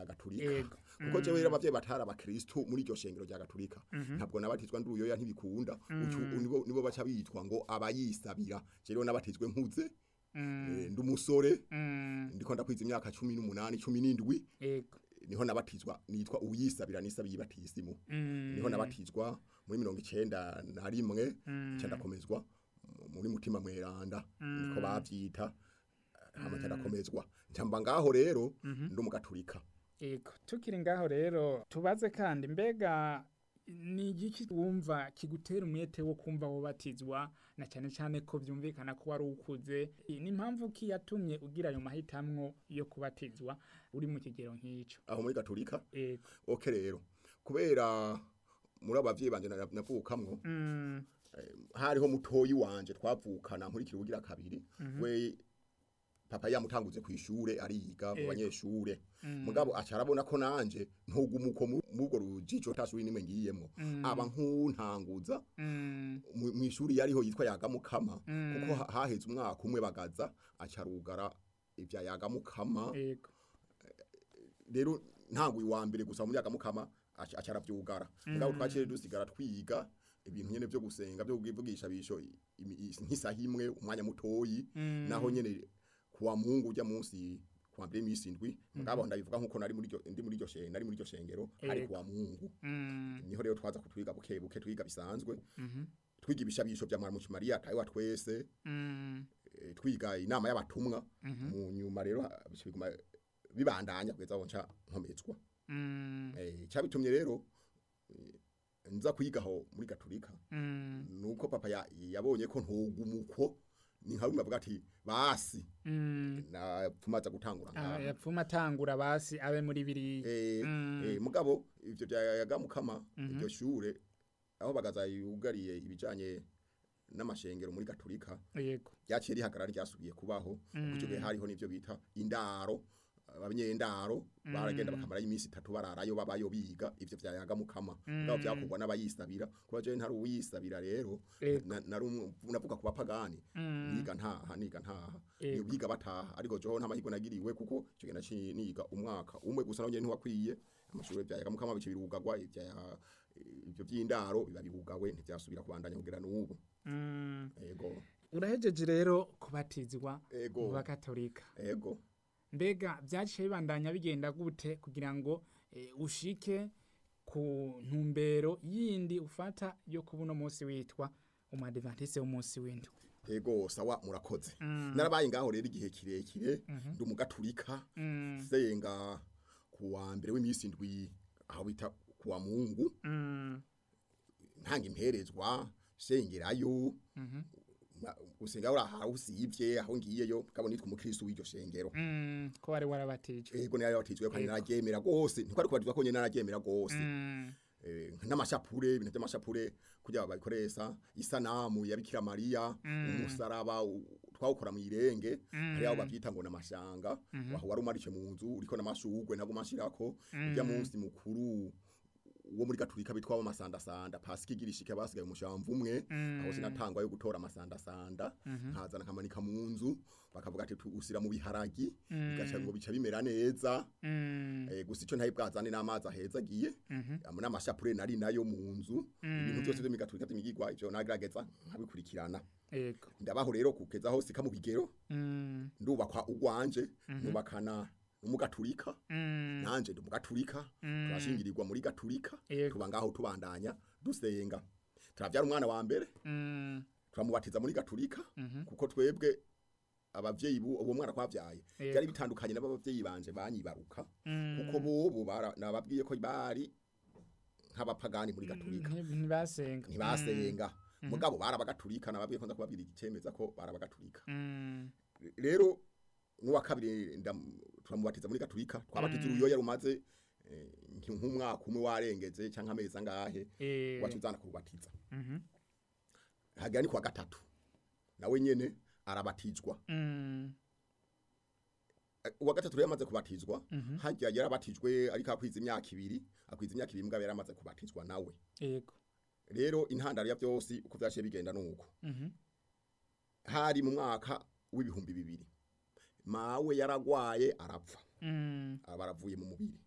gaturika Yego. kuko jewe rero abavyeyi batari abakristu muri iryo shengero rya gaturika ntabwo nabatizwa ndi uruyoya ntibikunda Ucu- nibo nibo baca bitwa ngo abayisabira je rero nabatizwe nkuze eh, ndi umusore Mm, ndiko ndakwiza imyaka cumi n'umunani cumi n'indwi yego niho nabatizwa nitwa uyisabira nisabiye ibatisimu Mm, niho nabatizwa muri mirongo icenda na rimwe icenda komezwa muri mutima mweranda niko bavyita hama cyarakomezwa ncamba ngaho rero ndi umugaturika yego tukiri ngaho rero tubaze kandi mbega ni igiki wumva kigutera umwete wo kumva wobatizwa na cyane cyane ko byumvikana ko wari ukuze ni impamvu ki yatumye ugira ayo mahitamwo yo kubatizwa uri mu kigero nk'icyo aho muri gaturika yego oke rero kubera muri abavyeyi banje na- navukamwo Mm, hariho mutoyi wanje twavukana muri kirugira kabiri we papa yamutanguze ku ishure ariga mu Yego. banyeshure mugabo acarabona ko nanje ntugumuko mubwo rujijo tasuri nimwe ngiyemwo aba nkuntanguza mm, mu mu ishuri yariho yitwa yagamukama kuko ha- haheze umwaka umwe bagaza acarugara ivya yagamukama yego rero ntanguye wa mbere gusa mu yagamukama aca- acaravyugara mugabo twaciye dusigara twiga ibintu nyene vyo gusenga vyo kuvugisha bisho imi- i- nk'isaha imwe umwanya mutoyi naho nyene kuwa mungu ujya munsi kuwa mbere imisi indwi mugabo ndabivuga nkuko nari muri iryo ndi muri iryo shengero nari muri iryo shengero ari Yego. kuwa mungu Mm, niho rero twaza kutwiga buke buke twiga bisanzwe twiga ibishabisho vya mwarimu Maria tayo twese mm, eh, twiga inama y'abatumwa mu nyuma rero ha- biguma bibandanya kugeza aho nca nkomezwa mm, eh cyabitumye rero eh, nza kwigaho muri gaturika mm, nuko papa ya- yabonye ko ntugumuko ni nka rumwe avuga ati basi mm. na tumaza gutangura Ah, ngaha yapfuma atangura basi abe muri biriya eh Mm. eh, mugabo ivyo byayaga mukama iryo shure aho bagaza yugariye ibijanye n'amashengero muri gaturika yego ryaciye rihagarara ryasubiye kubaho kuko icyo gihe hariho n'ivyo bita indaro abanyendaro baragenda bakamara iminsi itatu bararayo babayo biga ivyo vyayaga mukama ngabo vyakorwa n'abayisabira kuba je ntari uwisabira rero Ego. na- nari umwe- navuga ku bapagani niga ntaha niga ntaha Ego. biga bataha ariko joho nta mahirwe nagiriwe kuko icyo gihe naciye niga umwaka umwe gusa nawe ntiwakwiye amashuri vyayaga mukama bice birugagwa ivya ivyo vy'indaro biba birugawe ntivyasubira kubandanya kugera n'ubu Mm. ego urahejeje rero kubatizwa Ego. mu bakatolika ego mbega byaciye bibandanya bigenda gute kugira ngo eh, ushike ku ntumbero yindi ufata yo kuba uno munsi witwa umadivantise w'umunsi w'indwi ego sawa murakoze narabaye ngaho rero igihe kirekire ndi umugaturika senga ku wa mbere w'iminsi indwi aho bita ku wa mungu Mm, ntanga imperezwa sengerayo ma- gusenga uri aho usivye aho ngiyeyo mugabo nitwa umukristo w'iryo shengero mm, ko wari warabatijwe ego nari yabatijwe kandi nararyemera gose ntikwari kubatizwa ko nyene nararyemera gose Mm, eh, n'amashapure ibintu by'amashapure kugira babikoresha isanamu ya Bikira Maria umusaraba u- twawukora mu irenge hari aho bavyita ngo namashanga waho wari umarishe mu nzu uriko namashugwe ntago mashirako ujya munsi mukuru wo muri gaturika bitwa amasandasanda pasika igirishike basigaye umushamvu umwe aho sinatangwa yo gutora amasandasanda nkazana nkamanika mu nzu bakavuga ati tu- usira mu biharagi bigaca ngo bica bimera neza mm, Eh, gusa icyo ntaye bwazane n'amazi aheza agiye amwe n'amashapure nari nayo mu nzu ibintu byose byo migaturika by'imigigwa ivyo nagerageza nkabikurikirana ego ndabaho rero kugeza aho sika mu bigero Mm, ndubakwa ugwanje nubakana n'umugaturika mm, nanje ndi umugaturika turashingirirwa muri gaturika Yego. tuba ngaho tubandanya dusenga turavyara umwana wa mbere mm, turamubatiza muri gaturika kuko twebwe abavyeyi bu uwo mwana twavyaye Yego. byari bitandukanye n'abavyeyi banje banyibaruka kuko bobo bara- nababwiye ko bari nk'abapagani muri gaturika nti- ntibasenga ntibasenga mugabo barabagaturika nababwiye ko nza kubabwira igicemeza ko barabagaturika Mm, rero n'uwa kabiri ndam- turamubatiza muri gaturika twabatiza uruyoya rumaze eh, nki- nk'umwaka umwe warengeze canke amezi angahe eh, wacu uzana kurubatiza mhm, hagira ni kuwa gatatu nawe nyene arabatizwa mm, Eh, uwa gatatu rero yamaze kubatizwa hajya yarabatijwe ariko akwiza imyaka ibiri akwiza imyaka ibiri mugabo yaramaze kubatizwa nawe ego rero intandaro ya byose uko vyaciye bigenda nuko Mhm. hari mu mwaka w'ibihumbi bibiri mawe yaragwaye arapfa Mm, aba aravuye mu mubiri